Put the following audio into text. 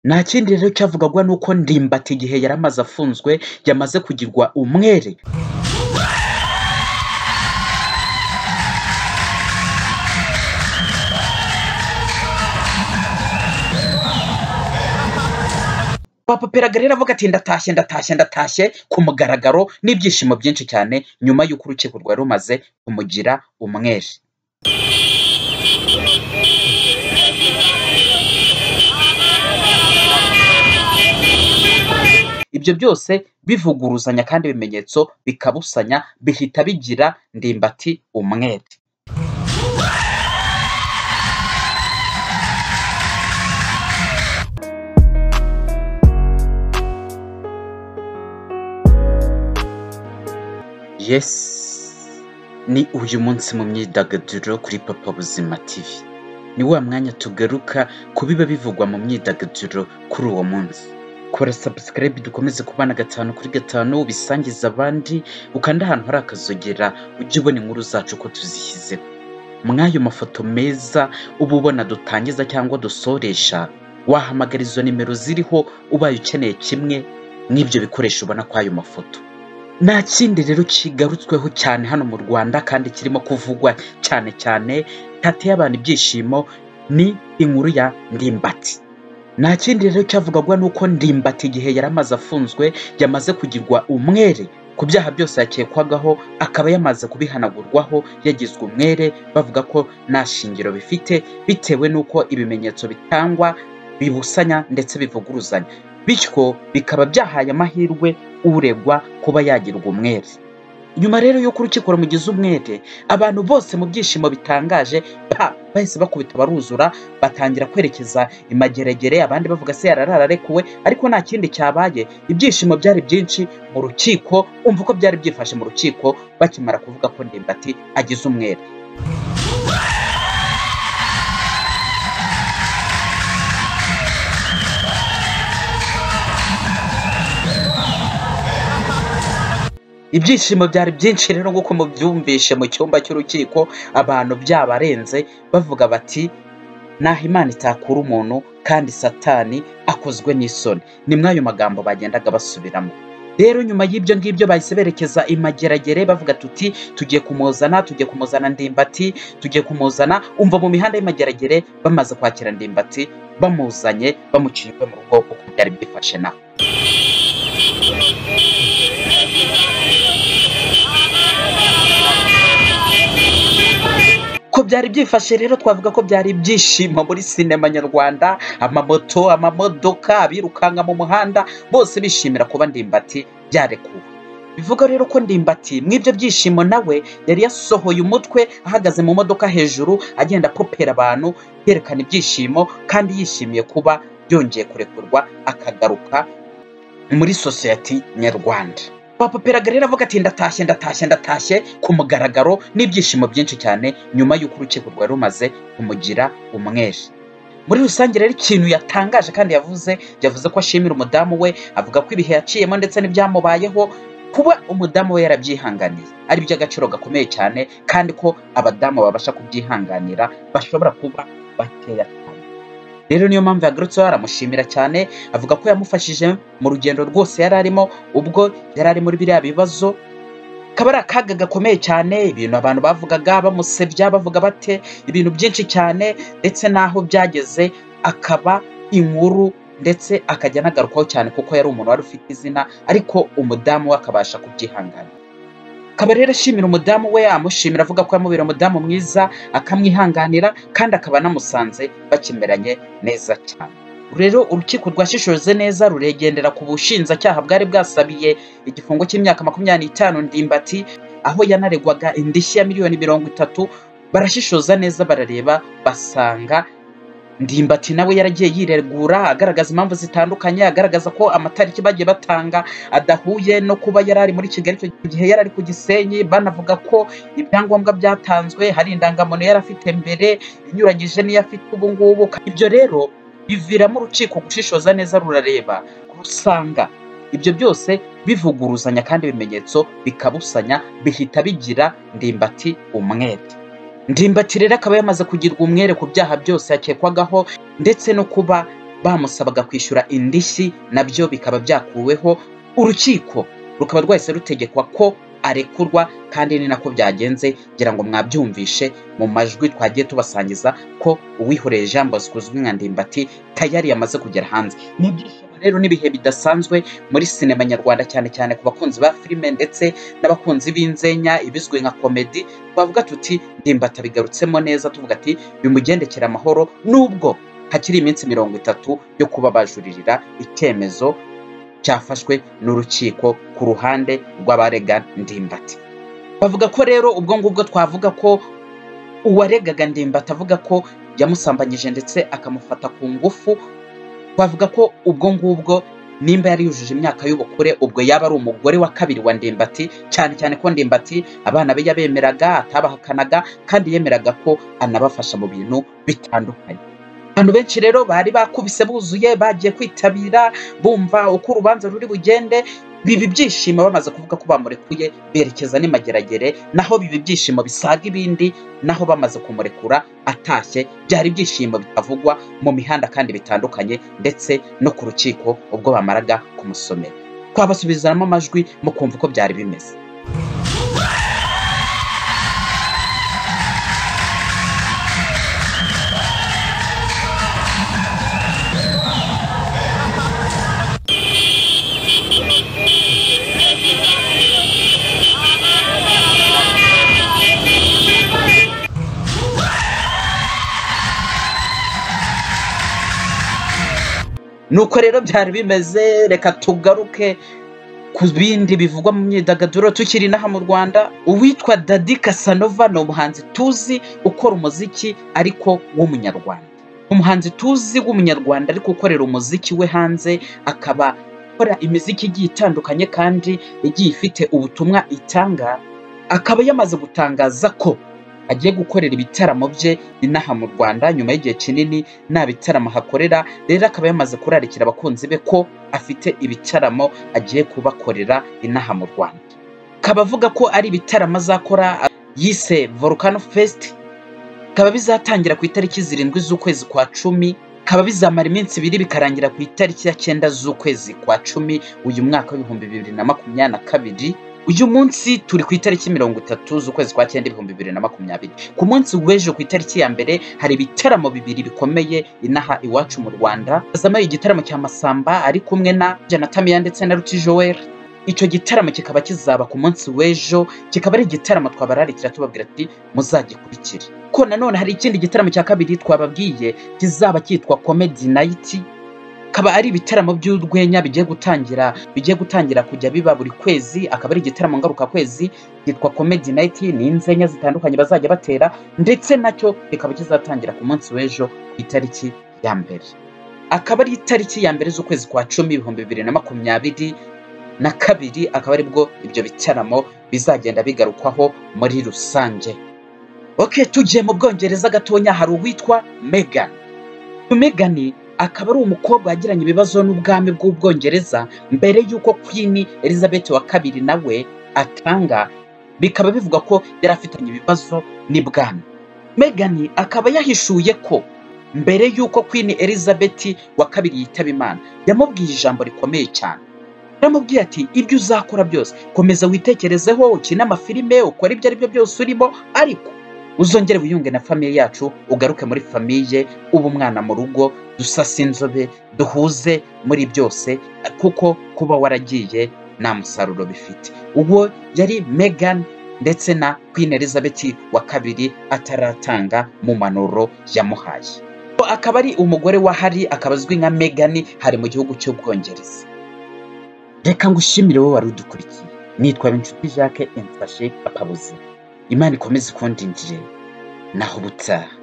Nta kindi rero cyavugwaga nuko ndimbati igihe yari amaze afunzwe yamaze kugirwa umwere papa peraga rero avuga ati ndatashye ndatashye ndatashye ku mugaragaro n'ibyishimo byinshi cyane nyuma y'uko urukiko rwari rumaze kumugira umwere ibyo byose bivuguruzanya kandi ibimenyetso bikabusanya bihita bigira ndimbati umwere yesi ni uyu munsi mu myidagaduro kuri papa buzima tv ni wa mwanya tugaruka ku biba bivugwa mu myidagaduro kuri uwo munsi kora sabusikarayibe dukomeze kubana gatanu kuri gatanu ubisangiza abandi ukanda ahantu hari akazogera ujye ubona inkuru zacu ko tuzishyizeho mw'ayo mafoto meza uba ubona dutangiza cyangwa dusoresha wahamagara izo nimero ziriho ubaye ukeneye kimwe n'ibyo bikoresho ubona kuri ayo mafoto nta kindi rero kigarutsweho cyane hano mu rwanda kandi kirimo kuvugwa cyane cyane hateye abantu ibyishimo ni inkuru ya ndimbati nta kindi rero cyavugwaga nuko ndimbati igihe yari amaze afunzwe yamaze kugirwa umwere ku byaha byose yakekwagaho akaba yamaze kubihanagurwaho yagizwe umwere bavuga ko nta shingiro bifite bitewe n'uko ibimenyetso bitangwa bibusanya ndetse bivuguruzanya bityo bikaba byahaye amahirwe uregwa kuba yagirwa umwere nyuma rero y'uko urukiko rumugize umwere abantu bose mu byishimo bitangaje pa bahise bakubita baruzura batangira kwerekeza imageregere abandi bavuga se yararara arekuwe ariko nta kindi cyabaye ibyishimo byari byinshi mu rukiko umva uko byari byifashe mu rukiko bakimara kuvuga ko ndimbati agize umwere ibyishimo byari byinshi rero nk'uko mubyumvishe mu cyumba cy'urukiko abantu byabarenze bavuga bati naho imana itakura umuntu kandi satani akozwe n'isoni ni ayo magambo bagendaga basubiramo rero nyuma y'ibyo ngibyo bahise berekeza imageragere bavuga tuti tugiye kumuzana tugiye kumuzana ndimbati tugiye kumuzana umva mu mihanda y'imageragere bamaze kwakira ndimbati bamuzanye bamuciye mu rugo kuko byari byifashe nawe ko byari byifashe rero twavuga ko byari ibyishimo muri sinema nyarwanda amamoto amamodoka abirukanka mu muhanda bose bishimira kuba ndimbati byarekuwe bivuga rero ko ndimbati mw'ibyo byishimo nawe yari yasohoye umutwe ahagaze mu modoka hejuru agenda apopera abantu yerekana ibyishimo kandi yishimiye kuba yongeye kurekurwa akagaruka muri sosiyete nyarwanda papa peraga rero avuga ati ndatashye ndatashye ndatashye ku mugaragaro n'ibyishimo byinshi cyane nyuma y'uko urukiko rwari rumaze kumugira umwere muri rusange rero ikintu yatangaje kandi yavuze yavuze ko ashimira umudamu we avuga ko ibihe yaciyemo ndetse n'ibyamubayeho kuba umudamu we yarabyihanganiye ari iby'agaciro gakomeye cyane kandi ko abadamu babasha kubyihanganira bashobora kuba bakeya cyane rero niyo mpamvu yagarutseho aramushimira cyane avuga ko yamufashije mu rugendo rwose yari arimo ubwo yari ari muri biriya bibazo kaba ari akaga gakomeye cyane ibintu abantu bavugaga bamusebya bavuga bate ibintu byinshi cyane ndetse n'aho byageze akaba inkuru ndetse akajya anagarukaho cyane kuko yari umuntu wari ufite izina ariko umudamu we akabasha kubyihangana akaba rero ashimira umudamu we amushimira avuga ko yamubera umudamu mwiza akamwihanganira kandi akaba anamusanze bakimeranye neza cyane rero urukiko rwashishoje neza ruregendera ku bushinjacyaha bwari bwasabiye igifungo cy'imyaka makumyabiri n'itanu ndimbati aho yanaregwaga indishyi ya miliyoni mirongo itatu barashishoza neza barareba basanga ndimbati nawe yaragiye yiregura agaragaza impamvu zitandukanye agaragaza ko amatariki bagiye batanga adahuye no kuba yari ari muri kigali icyo gihe yari ari ku gisenyi banavuga ko ibyangombwa byatanzwe hari indangamuntu yari afite mbere inyuranyije n'iyo afite ubu ngubu ibyo rero biviramo urukiko gushishoza neza rurareba rusanga ibyo byose bivuguruzanya kandi ibimenyetso bikabusanya bihita bigira ndimbati umwete ndimbati rero akaba yamaze kugirwa umwere ku byaha byose yakekwagaho ndetse no kuba bamusabaga kwishyura indishyi nabyo bikaba byakuweho urukiko rukaba rwahise rutegekwa ko arekurwa kandi ni nako byagenze ngira ngo mwabyumvishe mu majwi twagiye tubasangiza ko uwihoreye jean bosco uzwi nka ndimbati tayari yamaze kugera hanze ni ibyishimo rero n'ibihe bidasanzwe muri sinema nyarwanda cyane cyane ku bakunzi ba filime ndetse n'abakunzi b'inzenya ibizwi nka komedi twavuga tuti ndimbati abigarutsemo neza tuvuga ati bimugendekere amahoro nubwo hakiri iminsi mirongo itatu yo kuba bajuririra icyemezo cyafashwe n'urukiko ku ruhande rw'abarega ndimbati bavuga ko rero ubwo ngubwo twavuga ko uwaregaga ndimbati avuga ko yamusambanyije ndetse akamufata ku ngufu twavuga ko ubwo ngubwo nimba yari yujuje imyaka y'ubukure ubwo yaba ari umugore wa kabiri wa ndimbati cyane cyane ko ndimbati abana be yabemeraga atabahakanaga kandi yemeraga ko anabafasha mu bintu bitandukanye abantu benshi rero bari bakubise buzuye bagiye kwitabira bumva uko urubanza ruri bugende biba ibyishimo bamaze kuvuga ko bamurekuye berekeza n'imageragere naho biba ibyishimo bisaga ibindi naho bamaze kumurekura atashye byari ibyishimo bitavugwa mu mihanda kandi bitandukanye ndetse no ku rukiko ubwo bamaraga kumusomera twabasubizamo amajwi mukumva uko byari bimeze nuko rero byari bimeze reka tugaruke ku bindi bivugwa mu myidagaduro tukiri inaha mu rwanda uwitwa dadi kasanova ni umuhanzi tuzi ukora umuziki ariko w'umunyarwanda umuhanzi tuzi w'umunyarwanda ariko ukorera umuziki we hanze akaba akora imiziki igiye itandukanye kandi igiye ifite ubutumwa itanga akaba yamaze gutangaza ko agiye gukorera ibitaramo bye inaha mu rwanda nyuma y'igihe kinini nta bitaramo ahakorera rero akaba yamaze kurarikira abakunzi be ko afite ibitaramo agiye kubakorera inaha mu rwanda akaba avuga ko ari ibitaramo azakora yise volcano fest bikaba bizatangira ku itariki zirindwi z'ukwezi kwa cumi bikaba bizamara iminsi ibiri bikarangira ku itariki ya cyenda z'ukwezi kwa cumi uyu mwaka w'ibihumbi bibiri na makumyabiri na kabiri uyu munsi turi ku itariki mirongo itatu z'ukwezi kwa cyenda ibihumbi bibiri na makumyabiri ku munsi w'ejo ku itariki ya mbere hari ibitaramo bibiri bikomeye inaha iwacu mu rwanda hazamayo igitaramo cya masamba ari kumwe na janatamiya ndetse na rutijoweri icyo gitaramo kikaba kizaba ku munsi w'ejo kikaba ari igitaramo twabararikira tubabwira ati muzagikurikire ko nanone hari ikindi gitaramo cya kabiri twababwiye kizaba cyitwa komedi nayiti akaba ari ibitaramo by'urwenya bigiye gutangira bigiye gutangira kujya biba buri kwezi akaba ari igitaramo ngarukakwezi cyitwa komedi nayiti ni inzenya zitandukanye bazajya batera ndetse nacyo kikaba kizatangira ku munsi w'ejo ku itariki ya mbere akaba ari itariki ya mbere z'ukwezi kwa cumi ibihumbi bibiri na makumyabiri na kabiri akaba aribwo ibyo bitaramo bizagenda bigarukwaho muri rusange oke tugiye mu bwongereza gatonya hari uwitwa megani megani akaba ari umukobwa yagiranye ibibazo n'ubwami bw'ubwongereza mbere y'uko kwini elizabeth wa kabiri nawe atanga bikaba bivuga ko yari afitanye ibibazo n'ibwami megani akaba yahishuye ko mbere y'uko kwini elizabeth wa kabiri yitaba imana yamubwiye ijambo rikomeye cyane yaramubwiye ati ibyo uzakora byose komeza witekerezeho ukine amafilime ukora ibyo ari byo byose urimo ariko uzongere wiyunge na famiye yacu ugaruke muri famiye uba umwana mu rugo dusase inzobe duhuze muri byose kuko kuba waragiye nta musaruro bifite uwo yari megan ndetse na queen elizabeth wa kabiri ataratanga mu manuro yamuhaye akaba ari umugore wa hari akaba azwi nka megan hari mu gihugu cy'ubwongereza reka ngushimire wowe wari udukurikiye nitwa inshuti jacques emfashe apabuze imana ikomeze ikundindire naho ubutaha